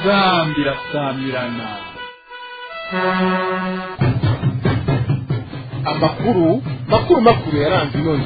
inzambi irasamirana amakuru makuru makuru yaranze inoni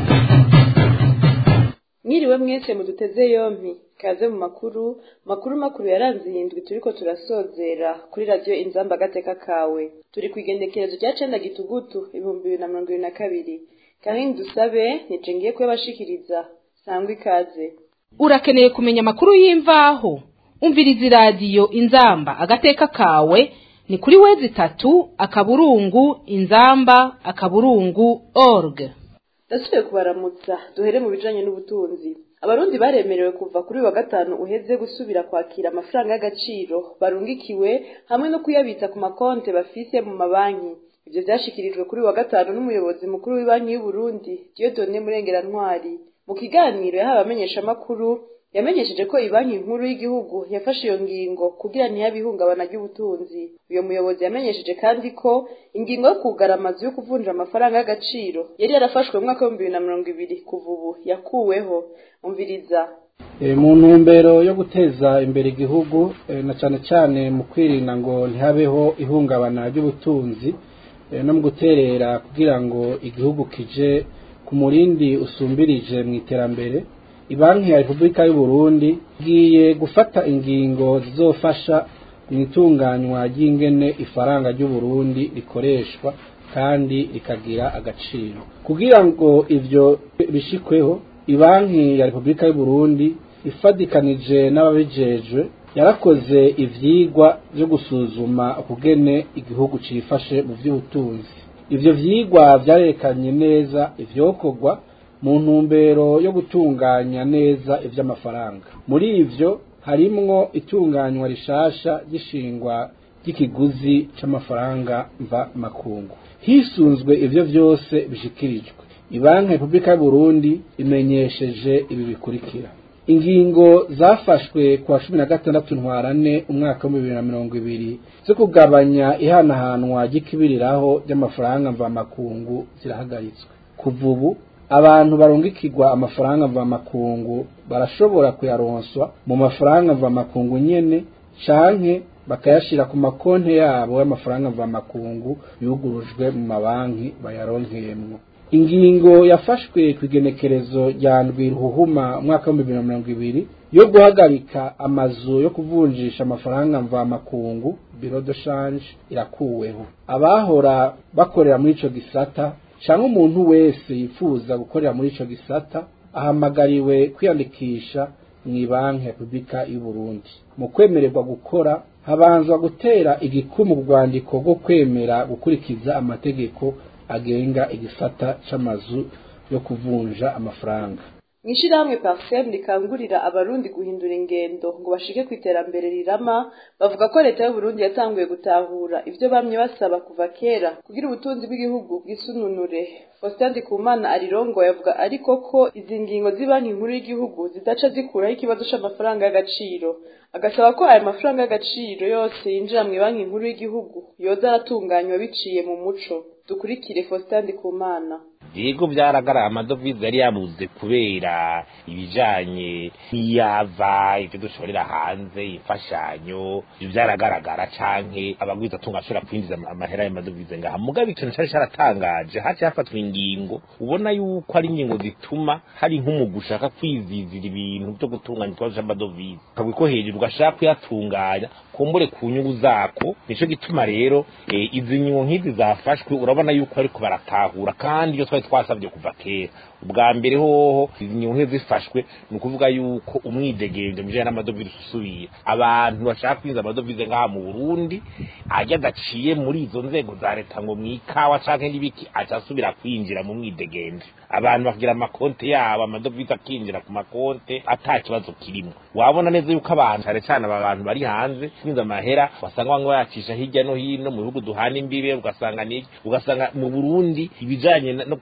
mwiriwe mwese muduteze yompi kaze mu makuru makuru makuru yaranze iyi ndwi turiko turasozera kuri radiyo inzamba agateka kawe turi ku igendekerezo rya cenda gitugutu ibihumbi bibiri na mirongo ibiri na kabiri kandi dusabe nije ngiye kuyabashikiriza sangwa ikaze urakeneye kumenya amakuru y'imvaho umviriza iradiyo inzamba agateka kawe ni kuri wezi itatu akaburungu inzamba akaburungu org ndasubiye kubaramutsa duhere mu bijanye n'ubutunzi abarundi baremerewe kuva kuri uyu wa gatanu uheze gusubira kwakira amafaranga y'agaciro barungikiwe hamwe no kuyabitsa ku makonte bafise mu mabanki ivyo vyashikirijwe kuri uyu wa gatanu n'umuyobozi mukuru w'ibanki y'uburundi dieudonne murengerantwari mu kiganiro yahawe abamenyeshamakuru yamenyesheje ko ibanki nkuru y'igihugu yafashe iyo ngingo kugira ntihabe ihungabana ry'ubutunzi uyo muyobozi yamenyesheje kandi ko ingingo yo kugara amazu yo kuvunja amafaranga y'agaciro yari yarafashwe mu mwaka w'ibihumbi bibiri na mirongo ibiri kuva ubu yakuweho umviriza mu ntumbero yo guteza imbere igihugu na cyane cyane mu kwirinda ngo ntihabeho ihungabana ry'ubutunzi no mu guterera kugira ngo igihugu kije ku murindi usumbirije mu iterambere ibanki ya repubulika y'u Burundi igiye gufata ingingo zizofasha mu itunganywa ry'ingene ifaranga ry'u Burundi rikoreshwa kandi rikagira agaciro kugira ngo ivyo bishikweho ibanki ya repubulika y'u Burundi ifadikanije n'ababijejwe yarakoze ivyigwa vyo gusuzuma ukugene igihugu cifashe mu vy'ubutunzi ivyo vyigwa vyarekanye neza ivyokorwa mu ntumbero yo gutunganya neza ivy'amafaranga muri ivyo harimwo itunganywa rishasha ry'ishingwa ry'ikiguzi c'amafaranga mva makungu hisunzwe ivyo vyose bishikirijwe ibanki repubulika y'uburundi imenyesheje ibi bikurikira ingingo zafashwe ku wa cumi na gatandatu ntwarane umwaka w'ibihumbi bibiri na mirongo ibiri zo kugabanya ihanahanwa ry'ikibiriraho ry'amafaranga mvamakungu zirahagaritswe kuva ubu abantu barungikirwa amafaranga mvamakungu barashobora kuyaronswa mu mafaranga mvamakungu nyene canke bakayashira ku makonti yabo y'amafaranga mvamakungu yugurujwe mu mabanki bayaronkeyemwo ingingo yafashwe ku igenekerezo rya ndwi ruhuhuma umwaka w'ibihumbi bibiri na mirongo ibiri yo guhagarika amazu yo kuvunjisha amafaranga mvamakungu biro de change irakuweho abahora bakorera muri ico gisata canke umuntu wese yifuza gukorera muri ico gisata ahamagariwe kwiyandikisha mu banki ya repubulika y'u Burundi mu kwemererwa gukora habanzwa gutera igikumu rwandiko rwo kwemera gukurikiza amategeko agenga igisata c'amazu yo kuvunja amafaranga mw'ishirahamwe parsem rikangurira abarundi guhindura ingendo ngo bashike ku iterambere rirama bavuga ko leta y'uburundi yatanguye gutahura ivyo bamye basaba kuva kera kugira ubutunzi bw'igihugu bwisununure faustin ndikumana arirongo yavuga ariko ko izi ngingo z'ibanki nkuru y'igihugu zidaca zikuraho ikibazo c'amafaranga y'agaciro agasaba ko ayo mafaranga y'agaciro yose yinjira mu banki nkuru y'igihugu yoza aratunganywa biciye mu muco dukurikire faustin ndikumana yego byaragarara amadovize yari yabuze kubera ibijanye n'iyava ibyo dushorera hanze imfashanyo byaragaragara canke abagwiza tunga ashobora kwinjiza amahera y'amadovize ngaha mugabo ikintu cari caratangaje haci hafatwa ingingo ubona yuko ari ingingo zituma hari nk'umugu ushaka kwizizira ibintu byo gutunganya ikibazo c'amadovize ukabwi ko hejuru ugashaka kuyatunganya kumbure ku nyungu zako nico gituma rero e, izi nyungu nk'izi zafashwe urabona yuko ariko baratahura kandi iyo twari twasabye kuva kera ubwa mbere hoho izi nyungu zifashwe ni ukuvuga yuko umwidegemvyo mujanye n'amadovize usubiye abantu bashaka kwinjiza amadovize ngaha mu burundi ajya adaciye muri izo nzego za leta ngo mwikawa canke n'ibiki aca asubira kwinjira mu mwidegemvyo abantu bakagira amakonte yabo amadovize akinjira ku makonte ata kibazo kirimo wabona neza yuko abantu cane cane aba bantu bari hanze kwinjiza amahera wasanga bamwe bayacisha hirya no hino mu bihugu duhana imbibe ugasanga niki ugasanga mu burundi ibijanye no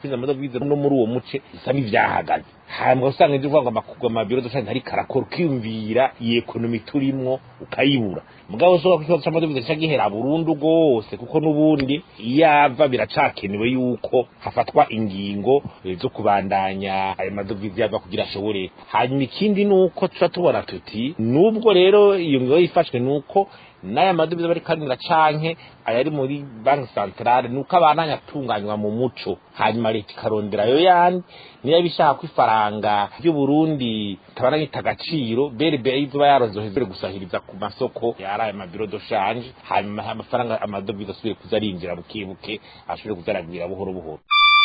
kwinjiza amadovize no muri uwo muce bisa n'ivyahagaze hanyuma usanga ivyo uvuga ngo amakugwa amabiro doshanti ntariko arakora ukiyumvira iyi ekonomi turimwo ukayibura mugabo ushobora ko ikibazo c'amadovize gica gihera burundu rwose kuko n'ubundi iyava biracakenewe yuko hafatwa ingingo eh, zo kubandanya ayo madovize yava kugira ashobore hanyuma ikindi ni uko tuca tubona tuti nubwo rero iyo ngingo yifashwe ni uko n'aya madovize bari kanira canke ayari muri banki santarare nuko abandanya atunganywa mu muco hanyuma leta ikarondera ayo yandi niyo bishaka ko ifaranga ry'uburundi tabana gita agaciro berbe izuba yarozoheze gusahiriza ku masoko yari aya mabiro do shanje hanyuma amafaranga amadovize asubiye kuza arinjira bukebuke ashobore kuza aragwira buhoro buhoro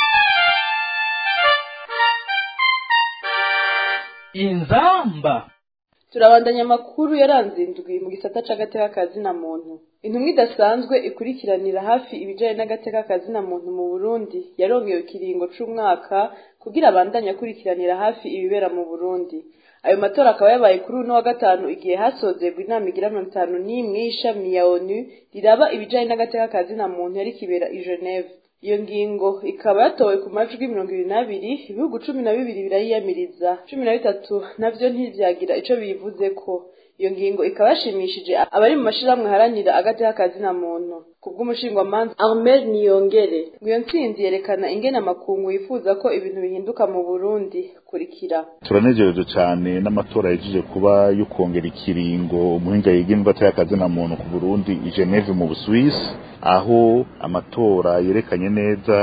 inzamba turabandanya amakuru yaranze indwi mu gisata c'agateka kazina muntu intumwa idasanzwe ikurikiranira hafi ibijanye n'agateka kazina muntu mu burundi yarongewe ikiringo c'umwaka kugira abandanye akurikiranira hafi ibibera mu burundi ayo matora akaba yabaye kuri uno wa gatanu igihe hasozerwa inama igira mirongo itanu n'imwe y'ishami ya onu riraba ibijanye n'agateka kazina muntu yari kibera i geneve iyo ngingo ikaba yatowe ku majwi mirongo ibiri n'abiri ibihugu cumi na bibiri birayiyamiriza cumi na bitatu navyo ntivyagira ico biyivuzeko iyo ngingo ikaba yashimishije abari mu mashirahamwe haranira agateka kazina muntu kubw'umushingwamanza Armel Niyongere iyo ntsinzi yerekana ingene amakungu yifuza ko ibintu bihinduka mu Burundi kurikira turanejereje cyane n'amatora yagiye kuba yo kongera ikiringo umuhinga yigenga atayakazina muntu ku Burundi i Geneve mu Busuwisi aho amatora yerekanye neza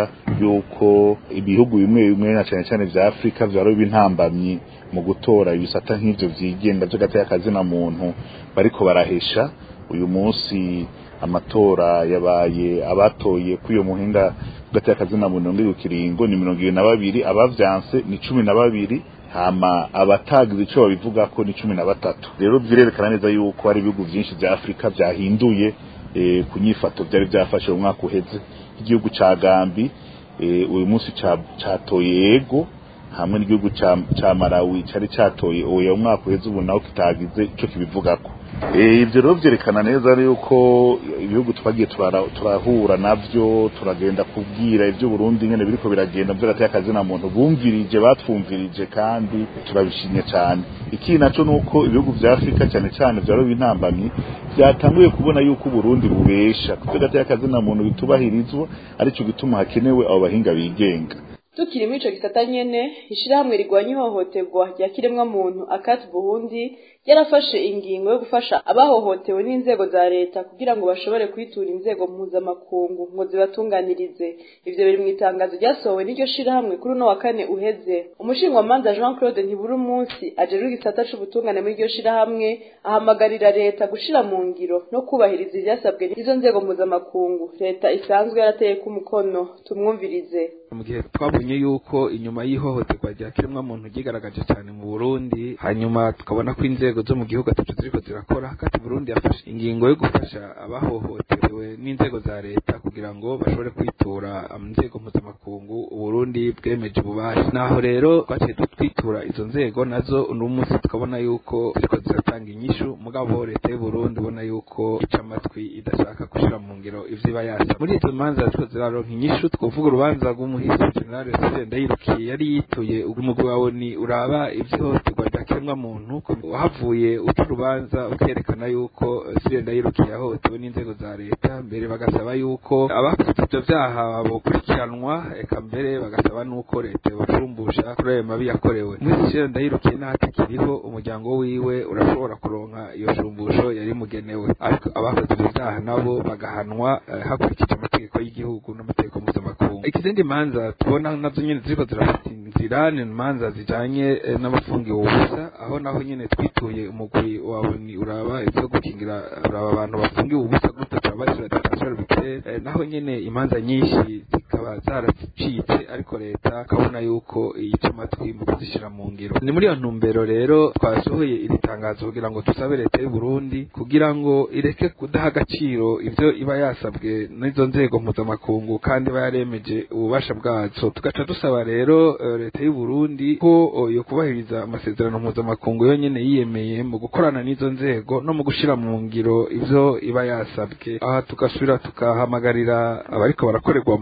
yuko ibihugu bimwe bimwe na cyane cyane vya Afrika vyaro bintambamyi mu gutora ibisata nk'ivyo vyigenga vy'agatayakazina muntu bariko barahesha uyu munsi amatora yabaye abatoye kuri iyo muhinga gateye akazina muntu ndi kiringo ni mirongo ibiri na babiri abavyanse ni cumi na babiri hama abatagize ico babivuga ko ni cumi na batatu rero birerekana neza yuko hari ibihugu vyinshi vya afurika vyahinduye e, ku nyifato vyari vyafashe mu mwaka uheze igihugu ca gambi e, uyu munsi catoye yego hamwe n'igihugu ca, ca Malawi cari catoye oya umwaka uheze ubu naho kitagize ico kibivugako ibyo rero byerekana neza yuko ibihugu twagiye turahura nabyo turagenda kubwira ibyo Burundi nyine biriko biragenda by'agateye akazina muntu bumvirije batwumvirije kandi turabishimye cyane iki naco nuko ibihugu vya Afrika cyane cyane vyaro bintambamye byatanguye kubona yuko Burundi bubesha kugateye akazina muntu bitubahirizwa arico gituma hakenewe abo bahinga bigenga tukiri muri ico gisata nyene ishirahamwe rigwanya ihohoterwa rya kiremwa muntu akati burundi yarafashe ingingo yo gufasha abahohotewe n'inzego za leta kugira ngo bashobore kwitura inzego mpuzamakungu ngo zibatunganirize ivyo biri mu itangazo ryasohowe n'iryo shirahamwe kuri uno wa kane uheze umushingwamanza jean claude ntibura umunsi ajejwe igisata c'ubutungane muri iryo shirahamwe ahamagarira leta gushira mu ngiro no kubahiriza ivyasabwe n'izo nzego mpuzamakungu leta isanzwe yarateyeko umukono tumwumvirize mu gihe twabonye yuko inyuma y'ihohoterwa rya kiremwa muntu ryigaragaje cyane mu Burundi hanyuma tukabona ko inzego zo mu gihugu atatu ziriko zirakora kati Burundi yafashe ingingo yo gufasha abahohotewe n'inzego za leta kugira ngo bashobore kwitura inzego mpuzamakungu Burundi bwemeje ububasha naho rero twaciye twitura izo nzego nazo uno munsi tukabona yuko ziriko ziratanga inyishu mugabo leta y'u Burundi ubona yuko ica amatwi idashaka gushira mu ngiro ivyo iba yasa muri izo manza ziriko ziraronka inyishu twovuga urubanza rw'umuhisi general Sire Ndayirukiye yari yituye umugwi wawe ni uraba ivyihohoterwa rya kiremwa muntu wahavuye uca urubanza ukerekana yuko Sire Ndayirukiye yahohotewe n'inzego za leta mbere bagasaba yuko abakoze ivyo vyaha bokurikiranwa eka mbere bagasaba nuko leta yobashumbusha kuri ayo mabi yakorewe umuhisi Sire Ndayirukiye n'ahatakiriho umuryango wiwe urashobora kuronka iyo shumbusho yari mugenewe ariko abakoze ivyo vyaha nabo bagahanwa hakurikije amategeko y'igihugu n'amategeko mpuzamakungu ikizindi manza tubona nazo nyene ziriko zirafata inzira ni imanza zijanye n'abafungiwe ubusa aho naho nyene twituye umugwi wawe ni uraba ivyo gukingira uraba abantu bafungiwe ubusa gute turabashira detention arbitraire naho nyene imanza nyinshi zikaba zaracitse ariko leta kabona yuko yica amatwi mu kuzishira mu ngiro ni muri iyo ntumbero rero twasohoye iri tangazo kugira ngo tusabe leta y'u Burundi kugira ngo ireke kudaha agaciro ivyo iba yasabwe n'izo nzego mpuzamakungu kandi iba yaremeje ububasha bwazo tugaca dusaba rero leta y'u Burundi ko yo kubahiriza amasezerano mpuzamakungu yonyene yiyemeye mu gukorana n'izo nzego no mu gushira mu ngiro ivyo iba yasabwe aha tugasubira tukahamagarira abariko barakorerwa mabi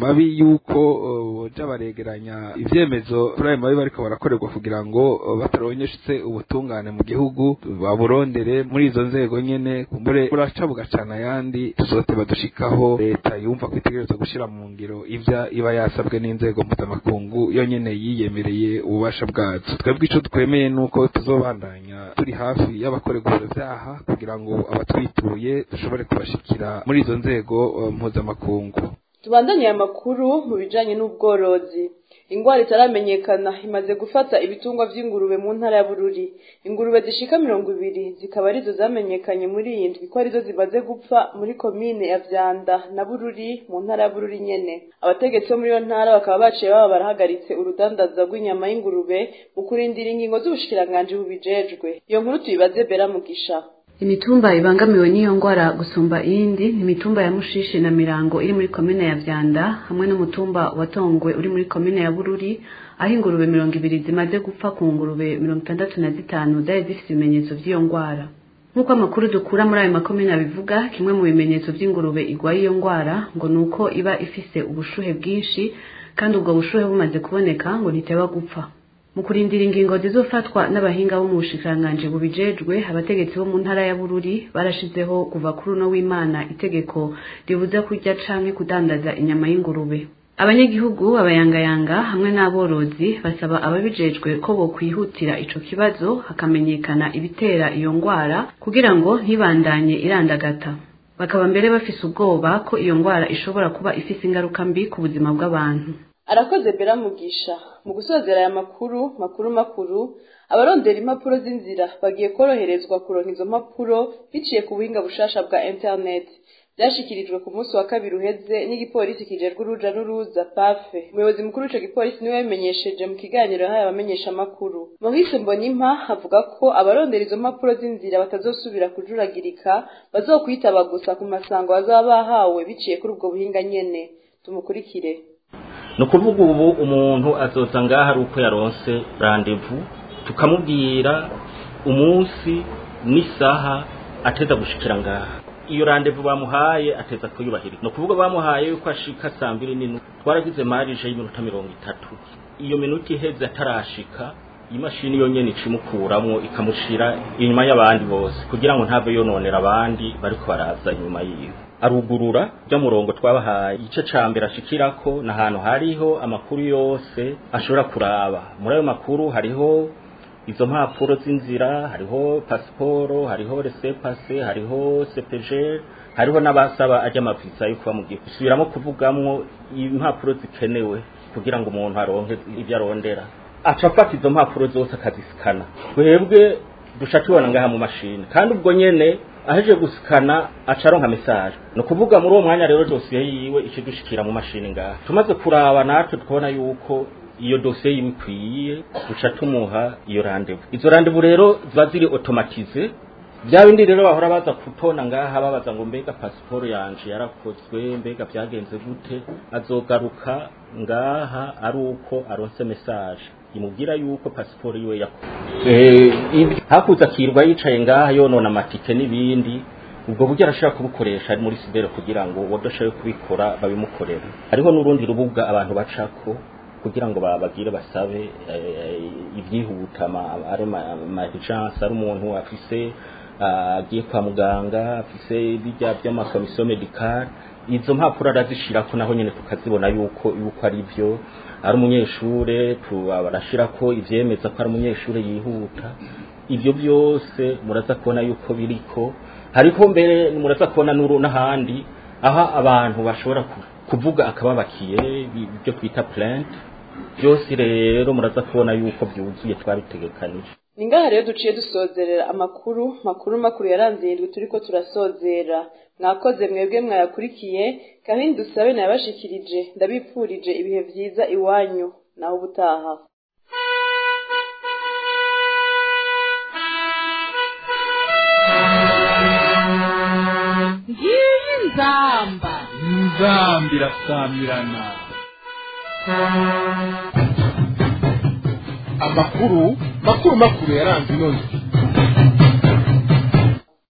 yuko boja baregeranya ivyemezo kuri ayo mabi bariko barakorerwa kugira ngo bataronyeshetse ubutungane mu gihugu baburondere muri izo nzego nyene kumbure buraca bugacana ayandi tuzote badushikaho leta yumva ko itegereza gushira mu ngiro ivya iba yasabwe n'inzego mpuzamakungu yo nyene yiyemereye ububasha bwazo twebwe ico twemeye nuko tuzobandanya turi hafi y'abakorerwa ivyo vyaha kugira ngo abatwituye dushobore kubashikira muri izo nzego uh, mpuzamakungu tubandanye aya makuru mu bijanye n'ubworozi ingwara itaramenyekana imaze gufata ibitungwa vy'ingurube mu ntara ya bururi ingurube zishika mirongo ibiri zikaba arizo zamenyekanye muri iyi ndwi ko arizo zimaze gupfa muri komine ya vyanda na bururi mu ntara ya bururi nyene abategetsi bo muri iyo ntara bakaba baciye baba barahagaritse urudandaza rw'inyama y'ingurube mu kurindira ingingo z'ubushikiranganji bubijejwe iyo nkuru tuyibaze bera mugisha imitumba ibangamiwe n'iyo ngwara gusumba iyindi ni imitumba ya mushishi na mirango iri muri komine ya vyanda hamwe n'umutumba wa tongwe uri muri komine ya bururi aho ingurube mirongo ibiri zimaze gupfa ku ngurube mirongo itandatu na zitanu zari zifite ibimenyetso vy'iyo ngwara nk'uko amakuru dukura muri ayo makomine abivuga kimwe mu bimenyetso vy'ingurube igwaye iyo ngwara ngo ni uko iba ifise ubushuhe bwinshi kandi ubwo bushuhe bumaze kuboneka ngo ntiteba gupfa mu kurindira ingingo zizofatwa n'abahinga bo mu bushikiranganji bubijejwe abategetsi bo mu ntara ya bururi barashizeho kuva kuri uno w'imana itegeko ribuza kurya canke kudandaza inyama y'ingurube abanyagihugu abayangayanga hamwe n'aborozi basaba ababijejwe ko bokwihutira ico kibazo hakamenyekana ibitera iyo ngwara kugira ngo ntibandanye irandagata bakaba mbere bafise ubwoba ko iyo ngwara ishobora kuba ifise ingaruka mbi ku buzima bw'abantu arakoze bera mugisha mu gusozera aya makuru makuru makuru abarondera impapuro z'inzira bagiye koroherezwa kuronka izo mpapuro biciye ku buhinga bushasha bwa internet byashikirijwe ku munsi wa kabiri uheze n'igipolisi kijejwe uruja n'uruza pafe umuyobozi mukuru w'ico gipolisi niwe yabimenyesheje mu kiganiro yahaye abamenyesha amakuru maurice mbonimpa avuga ko abarondera izo mpapuro z'inzira batazosubira kujuragirika bazokwitaba gusa ku masango bazaba bahawe biciye kuri ubwo buhinga nyene tumukurikire ni ukuvuga ubu umuntu azoza ngaha ari uko yaronse randevu tukamubwira umunsi n'isaha ateza gushikira ngaha iyo randevu bamuhaye ateza kuyubahiriza ni ukuvuga bamuhaye yuko ashika saa mbiri n'inu twaragize marije y'iminota mirongo itatu iyo minota iheze atarashika imashini yonyene icimukuramwo ikamushira inyuma y'abandi bose kugira ngo ntave yononera abandi bariko baraza inyuma yiwe arugurura bya murongo twabahaye igice ca mbere ashikirako ni ahantu hariho amakuru yose ashobora kuraba muri ayo makuru hariho izo mpapuro z'inzira hariho pasiporo hariho resepase hariho sepeje hariho n'abasaba ajya amavisa yo kuba mu gihugu subiramo kuvugamwo impapuro zikenewe kugira ngo umuntu aronke ibyo arondera aca afata izo mpapuro zose akazisikana twebwe duca tubona ngaha mu mashini kandi ubwo nyene aheje gusikana aca aronka message ni ukuvuga muri uwo mwanya rero dosiye yiwe ikidushikira mu mashini ngaha tumaze kuraba natwe tukabona yuko iyo dosiye yiwe ikwiye duca tumuha iyo randevu izo randevu rero ziba ziri automatize bya bindi rero bahora baza kutona ngaha babaza ngo mbega pasiporo yanje yarakozwe mbega byagenze gute azogaruka ngaha ari uko aronse message imubwira yuko pasiporo yiwe yakozwe hakuza akirwa yicaye ngaha yonona amatike n'ibindi ubwo buryo arashobora kubukoresha ari muri sidere kugira ngo uwadashoboye kubikora babimukorere hariho n'urundi rubuga abantu bacako kugira ngo babagire basabe ibyihuta ari amajansi ari umuntu afise agiye kwa muganga afise bijya by'amakomisiyo medikari izo mpapuro arazishirako naho nyene tukazibona yuko yuko ari byo ari umunyeshure barashirako ivyemeza ko ari umunyeshure yihuta ivyo byose muraza kubona yuko biriko hariko mbere muraza kubona n'ahandi aho abantu bashobora kuvuga akababakiye ibyo twita plainte byose rero muraza kubona yuko byuzuye twabitegekanije ni ngaha rero duciye dusozerera amakuru makuru makuru yaranze indwi turiko turasozera mwakoze mwebwe mwayakurikiye kandi dusabe nayabashikirije ndabipfurije ibihe vyiza iwanyu naho ubutaha ngiyi nzamba nzamba irasamirana amakuru makuru makuru yaranze ino ndwi